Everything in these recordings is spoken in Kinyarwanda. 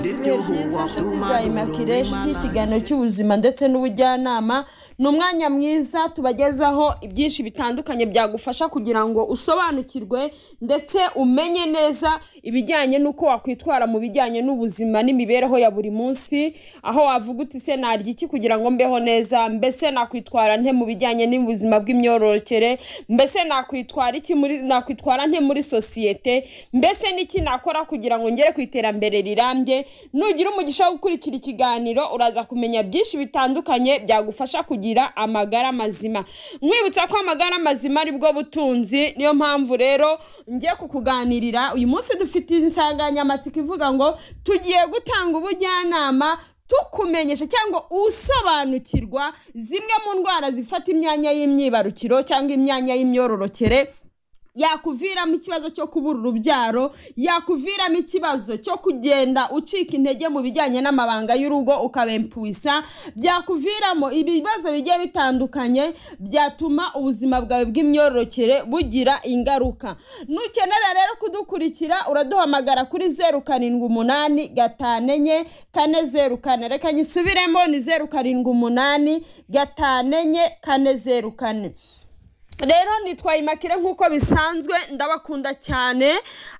ibihe byiza inshuti za immaculée inshuti y'ikiganiro cy'ubuzima ndetse n'ubujyanama ni umwanya mwiza tubagezaho ibyinshi bitandukanye byagufasha kugira ngo usobanukirwe ndetse umenye neza ibijyanye n'uko wakwitwara mu bijyanye n'ubuzima n'imibereho ya buri munsi aho wavuga uti se narya iki kugira ngo mbeho neza mbese nakwitwara nte mu bijyanye n'ubuzima bw'imyororokere mbese nakwitwara iki muri nakwitwara nte muri sosiyete mbese n'iki nakora kugira ngo ngere ku iterambere rirambye nugira umugisha wo gukurikira ikiganiro uraza kumenya byinshi bitandukanye byagufasha kugira amagara mazima mwibutsa ko amagara mazima ari bwo butunzi niyo mpamvu rero ngiye kukuganirira uyu munsi dufite insanganyamatsiko ivuga ngo tugiye gutanga ubujyanama tukumenyesha cyangwa usobanukirwa zimwe mu ndwara zifata imyanya y'imyibarukiro cyangwa imyanya y'imyororokere yakuviramo ikibazo cyo kubura urubyaro yakuviramo ikibazo cyo kugenda ucika intege mu bijyanye n'amabanga y'urugo ukabempuisa byakuviramo ibibazo bigiye bitandukanye byatuma ubuzima bwawe bw'imyororokere bugira ingaruka nukenera rero kudukurikira uraduhamagara kuri zeru karindwi umunani gatanu enye kane zeru kane reka nyisubiremo ni zeru karindwi umunani gatanu enye kane zeru kane rero nitwaye imakire nk'uko bisanzwe ndabakunda cyane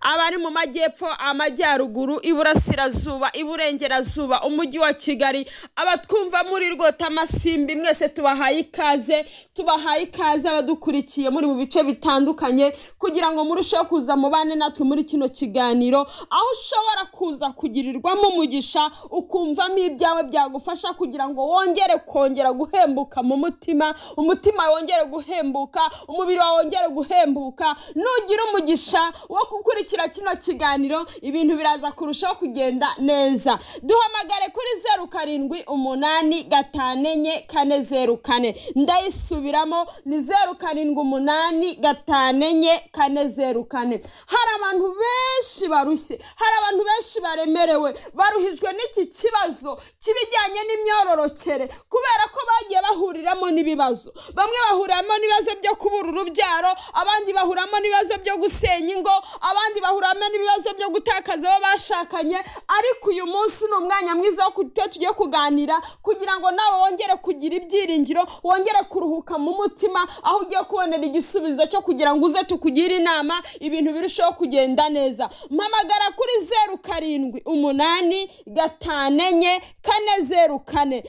abari mu majyepfo amajyaruguru iburasirazuba iburengerazuba umujyi wa kigali abatwumva muri rwota amasimbi mwese tubahaye ikaze tubahaye ikaze abadukurikiye muri mu bice bitandukanye kugira ngo murusheho kuza mubane natwe muri kino kiganiro aho ushobora kuza kugirirwamo umugisha ukumvamo ibyawe byagufasha kugira ngo wongere kongera guhembuka mu mutima umutima wongere guhembuka umubiri wawe wongere guhembuka nugira umugisha wo gukurikira kino kiganiro ibintu biraza kurushaho kugenda neza duhamagare kuri zeru karindwi umunani gatanu enye kane zeru kane ndayisubiramo ni zeru karindwi umunani gatanu enye kane zeru kane hari abantu benshi barushye hari abantu benshi baremerewe baruhijwe n'iki kibazo k'ibijyanye n'imyororokere kubera ko bagiye bahuriramo n'ibibazo bamwe bahuriramo n'ibibazo byo kubura urubyaro abandi bahuramo n'ibibazo byo gusenya ingo abandi bahuramo n'ibibazo byo gutakaza abo bashakanye ariko uyu munsi ni umwanya mwiza wo kuba tugiye kuganira kugira ngo nawe wongere kugira ibyiringiro wongere kuruhuka mu mutima aho ugiye kubonera igisubizo cyo kugira ngo uze tukugire inama ibintu birusheho kugenda neza mpamagara kuri zeru karindwi umunani gatanu enye kane zeru kane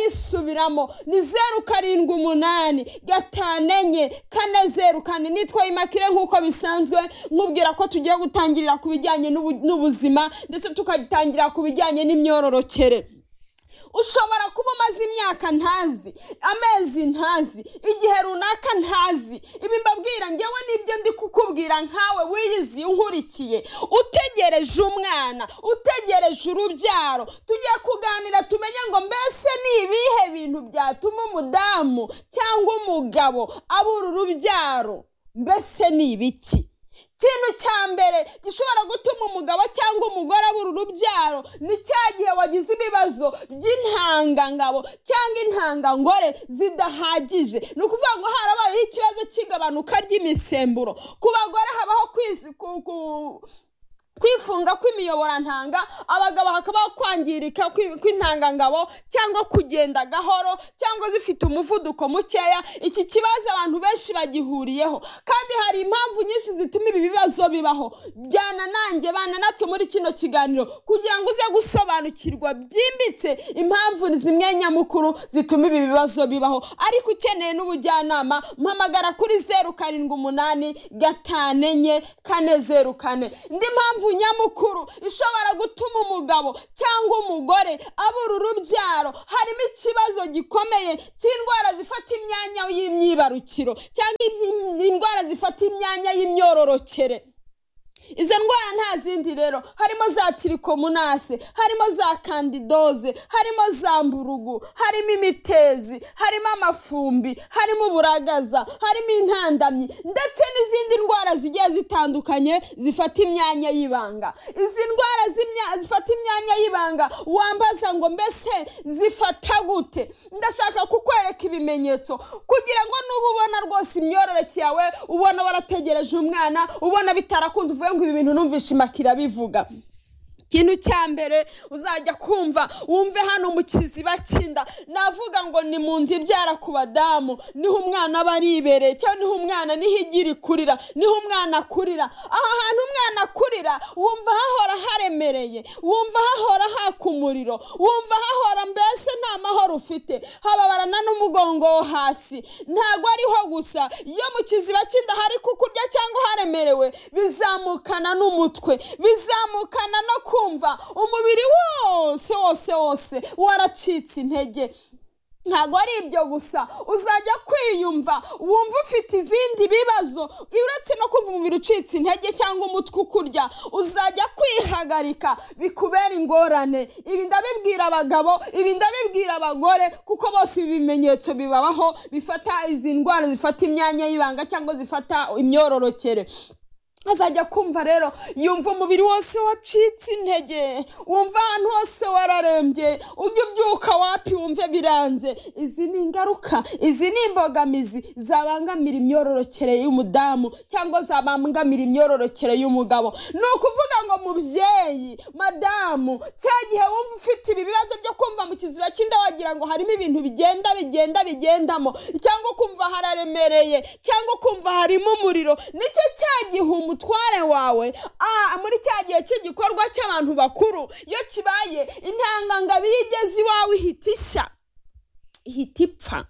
ndayisubiramo ni zeru karindwi umunani gatanu enye kane zeru kane nitwa imakire nk'uko bisanzwe nkubwira ko tugiye gutangirira ku bijyanye n'ubuzima ndetse tukatangira ku bijyanye n'imyororokere ushobora kuba umaze imyaka ntazi amezi ntazi igihe runaka ntazi ibi mbabwira ngewe nibyo ndi kukubwira nkawe wiyiziye unkurikiye utegereje umwana utegereje urubyaro tugiye kuganira tumenye ngo mbese ni ibihe bintu byatuma umudamu cyangwa umugabo abura urubyaro mbese ni ibiki ikintu cya mbere gishobora gutuma umugabo cyangwa umugore abura urubyaro ni cya gihe wagize ibibazo by'intangangabo cyangwa intangangore zidahagije ni ukuvuga ngo harabayeho ikibazo cy'igabanuka ry'imisemburo ku bagore habaho kwifunga kw'imiyoborantanga abagabo hakabaho kwangirika kw'intangangabo cyangwa kugenda gahoro cyangwa zifite umuvuduko mukeya iki kibazo abantu benshi bagihuriyeho kandi hari impamvu nyinshi zituma ibi bibazo bibaho byana nanjye bana natwe muri kino kiganiro kugira ngo uze gusobanukirwa byimbitse impamvu zimwe nyamukuru zituma ibi bibazo bibaho ariko ukeneye n'ubujyanama mpamagara kuri zeru karindwi umunani gatanu enye kane zeru kane indi mpamvu nyamukuru ishobora gutuma umugabo cyangwa umugore abura urubyaro harimo ikibazo gikomeye cy'indwara zifata imyanya y'imyibarukiro cyangwa indwara zifata imyanya y'imyororokere izo ndwara nta zindi rero harimo za tirikomunase harimo za kandidoze harimo za mburugu harimo imitezi harimo amafumbi harimo uburagaza harimo intandamyi ndetse n'izindi ndwara zigiye zitandukanye zifata imyanya y'ibanga izi ndwara zifata imyanya y'ibanga wambaza ngo mbese zifata gute ndashaka kukwereka ibimenyetso kugira ngo nuba ubona rwose imyororeke yawe ubona warategereje umwana ubona bitarakunze uvuye ngo ibi bintu numvishe imakira bivuga ikintu cya mbere uzajya kumva wumve hano mu kiziba cy'inda navuga ngo ni mu nda ibyara ku badamu niho umwana aba aribereye cyangwa niho umwana niho igira ikurira niho umwana akurira aha hantu umwana akurira wumva hahora haremereye wumva hahora haka umuriro wumva hahora mbese nta mahoro ufite hababarana n'umugongo wo hasi ntabwo ariho gusa iyo mu kiziba cy'inda hari kukurya cyangwa haremerewe bizamukana n'umutwe bizamukana no kumva umubiri wose wose wose waracitse intege ntabwo ari ibyo gusa uzajya kwiyumva wumva ufite izindi bibazo uretse no kumva umubiri ucitse intege cyangwa umutwe ukurya uzajya kwihagarika bikubera ingorane ibi ndabibwira abagabo ibi ndabibwira abagore kuko bose ibi bimenyetso bibabaho bifata izi ndwara zifata imyanya y'ibanga cyangwa zifata imyororokere azajya kumva rero yumva umubiri wose wacitse intege wumva ahantu hose wararembye ujya ubyuka wapi wumve biranze izi ni ingaruka izi ni imbogamizi zabangamira imyororokere y'umudamu cyangwa zabangamira imyororokere y'umugabo ni ukuvuga ngo mubyeyi madamu cya gihe wumva ufite ibi bibazo byo kumva mu kiziba cy'inda wagira ngo harimo ibintu bigenda bigenda bigendamo cyangwa kumva hararemereye cyangwa kumva harimo umuriro nicyo cya gihe umuntu umutware wawe muri cya gihe cy'igikorwa cy'abantu bakuru iyo kibaye intangangabo iyo igeze iwawe ihita ishya ihita ipfa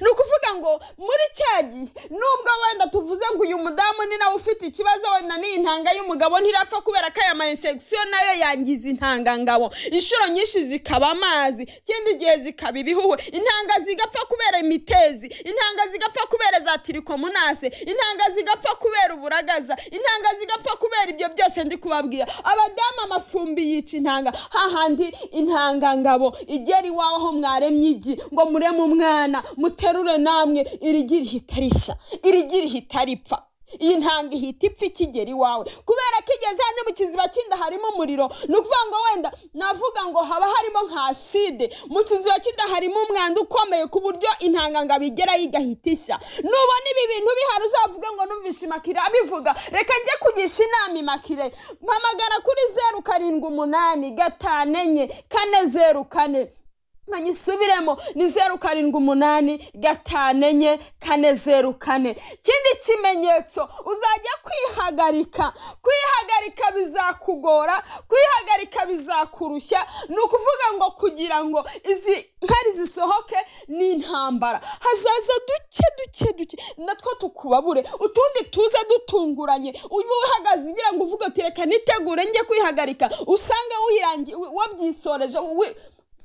ni ukuvuga ngo muri cya gihe nubwo wenda tuvuze ngo uyu mudamu ni nawe ufite ikibazo wenda n'iyi ntanga y'umugabo ntirapfa kubera ko aya ma infection nayo yangiza intangangabo inshuro nyinshi zikaba amazi ikindi gihe zikaba ibihuhwe intanga zigapfa kubera imitezi intanga zigapfa kubera za tirikomunase intanga zigapfa kubera uburagaza intanga zigapfa kubera ibyo byose ndi kubabwira abadamu amafumbi yica intanga hahandi intangangabo igera iwawe aho mwaremye igi ngo mureme umwana muterure namwe irigira ihita rishya irigira ihita ripfa iyi ntanga ihita ipfa ikigera iwawe kubera ko igeze hano mu kiziba cy'inda harimo umuriro ni ukuvuga ngo wenda navuga ngo haba harimo nka aside mu kiziba cy'inda harimo umwanda ukomeye ku buryo intangangabo igerayo igahita ishya nubona ibi bintu bihari uzavuga ngo numvishe imakire abivuga reka njye kugisha inama imakire mpamagara kuri zeru karindwi umunani gatanu enye kane zeru kane nkanyisubiremo ni zeru karindwi umunani gatanu enye kane zeru kane ikindi kimenyetso uzajya kwihagarika kwihagarika bizakugora kwihagarika bizakurushya ni ukuvuga ngo kugira ngo izi nkari zisohoke ni intambara hazaza duke duke duke natwo tukubabure utundi tuze dutunguranye uba uhagaze ugira ngo uvuge uti reka nitegure njye kwihagarika usange wirangiye wabyisoreje wi-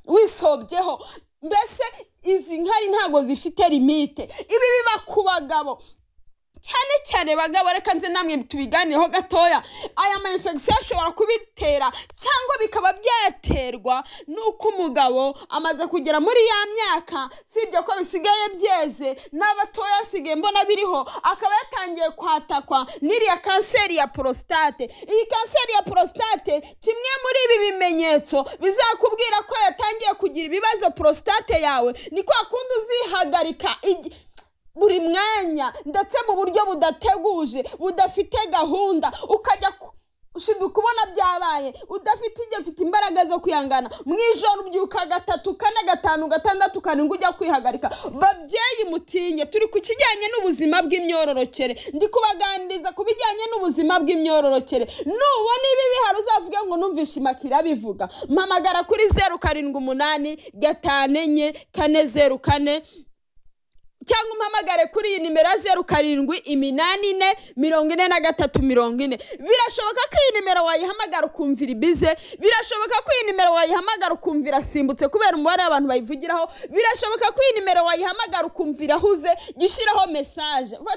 wisobyeho mbese izi nkari ntabwo zifite limite ibi biba ku bagabo cyane cyane bagabo reka nze namwe tubiganireho gatoya aya ma infection ashobora kubitera cyangwa bikaba byaterwa n'uko umugabo amaze kugera muri ya myaka si ibyo ko bisigaye byeze n'abatoya asigaye mbona biriho akaba yatangiye kwatakwa n'iriya kanseri ya prostate iyi kanseri ya prostate kimwe muri ibi bimenyetso bizakubwira ko yatangiye kugira ibibazo prostate yawe ni kwa kundi uzihagarika igi- buri mwanya ndetse mu buryo budateguje budafite gahunda ukajya ku- ushinzwe kubona byabaye udafite ibyo ufite imbaraga zo kwihangana mu ijoro ubyuka gatatu kane gatanu gatandatu karindwi ujya kwihagarika babyeyi mutinye turi ku kijyanye n'ubuzima bw'imyororokere ndi kubaganiriza ku bijyanye n'ubuzima bw'imyororokere nubona ibi bihari uzavuge ngo numvishe imakira bivuga mpamagara kuri zeru karindwi umunani gatanu enye kane zeru kane cyangwa umpamagare kuri iyi nimero ya zeru karindwi iminani ine mirongo ine na gatatu mirongo ine birashoboka ko iyi nimero wayihamagara ukumvira ibize birashoboka ko iyi nimero wayihamagara ukumva irasimbutse kubera umubare w'abantu bayivugiraho birashoboka ko iyi nimero wayihamagara ukumva irahuze jya ushyiraho mesaje